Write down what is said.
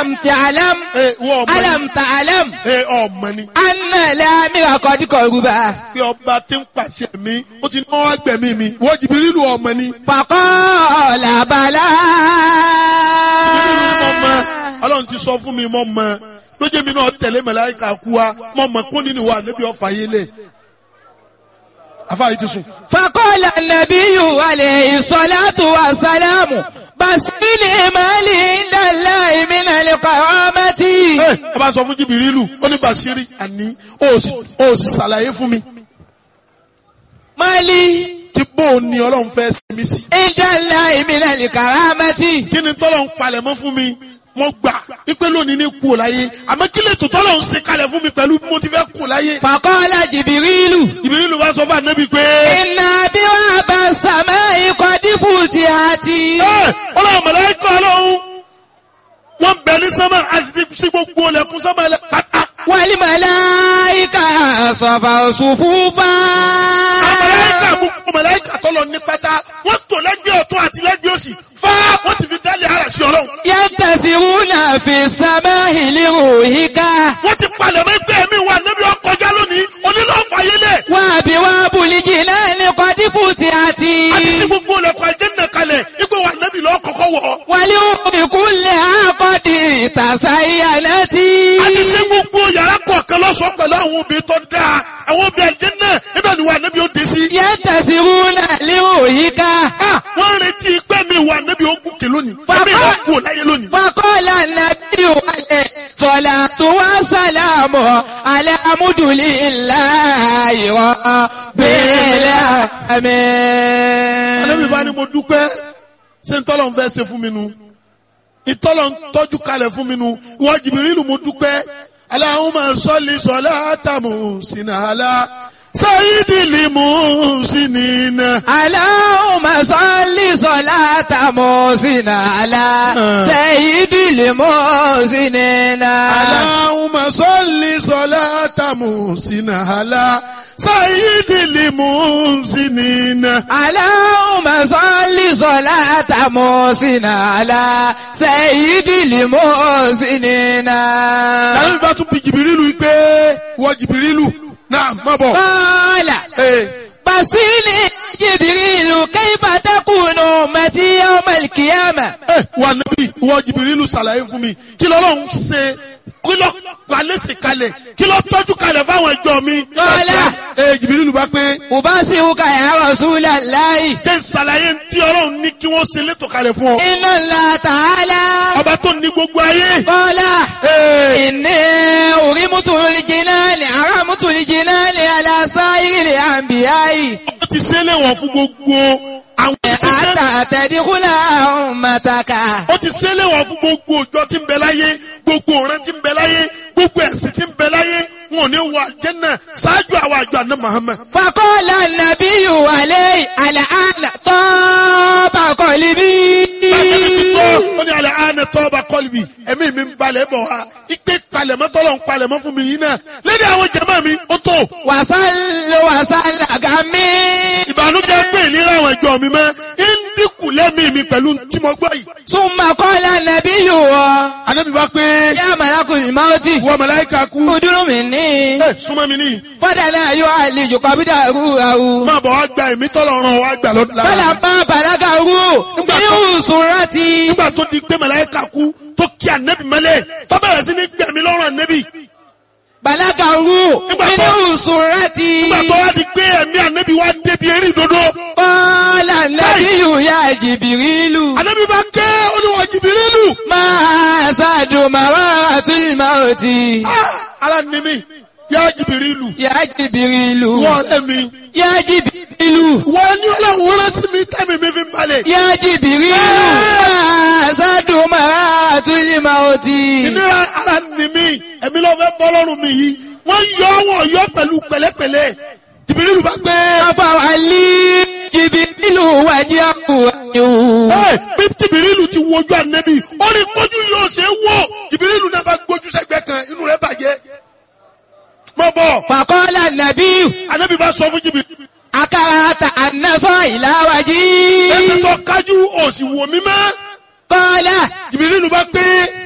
alam ta'lam ẹ wọ́n ọmọ ni alam ta'lam ẹ ọmọ ni anna lamira qad qaruba pé ọba tí ń pàṣẹ mi ó ti ní wọ́n wá gbẹ̀mí mi wọ́n Jìbìrìlù ọmọ ni faqala bala. Jìbìrìlù ni mo mọ ọlọ́run ti sọ fún mi mo mọ lójú mi náà tẹ̀lé màláíkà kú wa mo mọ kún nínú wa níbi ọ̀fà yé lẹ̀ afáyé ti sùn. فقال النبي عليه الصلاة والسلام بس بالإيمان عند الله من القرامة ẹ ẹ bá sọ fún Jìbìrìlù ó ní Bàṣírí àní ó sì ó sì ṣàlàyé fún mi مالي tí bóun ni ọlọ́run fẹ́ ṣe mí sí. عند الله من الكرامة kí ni tọ́lọ̀ ń palẹ̀ mọ́ fún mi mo gbà ipe lónìí ní kú ò láyé àmọ́ kí lè tó tọ́lọ̀ ń ṣe kalẹ̀ fún mi pẹ̀lú bí mo ti fẹ́ kú láyé. فقال جبريل Jìbìrìlù bá sọ fún ànábì pé إن أبواب السماء قد فتحت ẹ ọlọ́run mọ̀lẹ́kọ̀ ọlọ́run wọ́n bẹ̀ ní sánmà àti sí gbogbo ọlẹ́kùn sánmà ẹlẹ́ pátá. والملائكة صفوا صفوفا mọ̀lẹ́kà gbogbo mọ̀lẹ́kà tọ́lọ̀ ní pátá wọ́n tò lẹ́gbẹ̀ẹ́ ọ̀tún àti lẹ́gbẹ̀ẹ́ òsì fá wọ́n ti fi dálé ara sí ọlọ́run. ينتسرون في السماء لروحك wọ́n ti palẹ̀ mọ́ ẹgbẹ́ mi wà níbi ọkọjá lónìí onílọ́ọ̀fà yẹlẹ̀ وأبواب الجنان قد فتحت àti sí gbogbo ọlẹ́kùn àjẹ́nà kalẹ̀ ipò wà níbi lọ́ọ́ kọ́kọ́ wọ̀. ولأم كلها قد تزينت àti sí gbogbo yàrá kọ̀ọ̀kan lọ́sọ̀ọ́ pẹ̀lú àwọn obìnrin tó dáa àwọn obìnrin àjẹ́nà ibẹ̀ ni wà níbi ó dé sí. ينتسرون لروحك Ah, wọ́n retí pé mi wà níbi ó gùnkè lónìí Bàbá- ẹ̀mí ìwà kú láyé lónìí. فقال النبي عليه الصلاة والسلام على مد لله رب Ànábì bá العالمين ní mo dúpẹ́ ṣé ń tọ́lọ̀ ń fẹ́ ṣe fún mi nu ìtọ́lọ̀ ń tọ́jú kalẹ̀ fún mi nu ìwọ Jìbìrìlù mo dúpẹ́ Allahumma salli salatan muhsina ala sayyidil muhsinina. اللهم صل صلاة محسن على سيد المحسنين Allahumma salli salatan muhsina ala sayyidil muhsinina. اللهم صل صلاة محسن على سيد المحسنين Ànábì bá tún bi Jìbìrìlù yìí pé ìwọ Jìbìrìlù náà má bọ̀. قال Ee. بصيني جبريل كيف تكون أمتي يوم القيامة ẹ wà níbí ìwọ jìbìrìlù ṣàlàyé fún mi kí lọ́lọ́run ṣe kí lọ́ palẹ́sì kalẹ̀ kí lọ́ tọ́jú kalẹ̀ fáwọn ẹjọ́ mi. Kọ́lá. ẹ jìbìrìlù bá pé أبصرك يا رسول الله jẹ́ ṣàlàyé tí ọlọ́run ní kí wọ́n ṣe létò kalẹ̀ fún ọ. إن الله تعالى ọba tó ní gbogbo ayé. قال Ee, إني أرمت الجنان أرمت الجنان على سائر الأنبياء ó ti ṣe léwọ̀n fún gbogbo àwọn ìgbésẹ̀. حتى تدخل أمتك ó ti ṣe léwọ̀n fún gbogbo òjò tí ń bẹ láyé gbogbo ọ̀rẹ́ tí ń bẹ láyé gbogbo ẹ̀sìn tí ń bẹ láyé wọn ò ní wọ àjẹ́nà ṣáájú àwọn àjọ àná Muhammad. فقال النبي عليه الآن طاب قلبي Bàtẹ́mi ti gbọ́, ó ní alẹ́ àánẹ tọ́ba kọ́lùbì, ẹ̀mí mi ń balẹ̀ bọ̀ wá. Ipe palẹ̀mọ́ tọ́lọ̀ ń palẹ̀mọ́ fún mi yìí náà. Lédè àwọn jẹ̀mọ́ mi, ó tó. وصل وصل غمي Ìbànújẹ́ pé ìlera àwọn ẹ̀jọ́ mi mọ́. Ń dínkù lẹ́mìí mi pẹ̀lú tí mo gbọ́ yìí. ثم قال النبي Ànábì bá pé يا ملك الموت wọ màláíkà kú. ادر مني Ẹ súnmọ́ mi níyì. فدنا يعالج قبضه روحه Máa bọ̀ wá gba ẹ̀mí tọ́lọ̀ ràn wá gbà lọ́dún lára. فلما بلغه من سرتي Nígbà tó di pé màláíkà kú tó kí ànẹ́bì mọ́lẹ̀ tó bẹ̀rẹ̀ sí ní gbẹ̀mí lọ́rùn ànẹ́bì. بلغه من سرتي Nígbà tó wá di pé ẹ̀mí ànẹ́bì wá débi eré ìdodo. قال النبي يا جبريل Ànábì bá ké olúwa jìbìrìlù. ما أسعد مرات الموت Ah, Ara ni mi, yá jìbìrìlù. يا جبريل Wọ́n ọ̀rẹ́ mi. يا جبريل Wọ́n ní ọlọ́run rán sí mi tẹ́mi mi fi ń balẹ̀. يا جبريل ما أسعد مرات الموت Ìnira ara ni mi, ẹ̀mí ló fẹ́ bọ́ lọ́rùn mi yìí. Wọ́n yọ wọ́n yọ pẹ̀lú pẹ̀lẹ́pẹ̀lẹ́. Jìbìrìlù bá gbé. أفعلي جبريل وجهه Ẹ bí jìbìrìlù ti wojú ànẹ́bì, ó ní kójú yóò ṣe é wò. Jìbìrìlù náà bá gbójú sẹ́gbẹ́ kan, inú rẹ̀ bàjẹ́. Mọ̀ bọ̀, فقال النبي ànẹ́bì bá sọ fún jìbìrìlù. أكرهت أن نصر إلى Ẹsẹ̀ وجهي tó kájú òsì wò mí mọ́. قال Jìbìrìlù bá pé.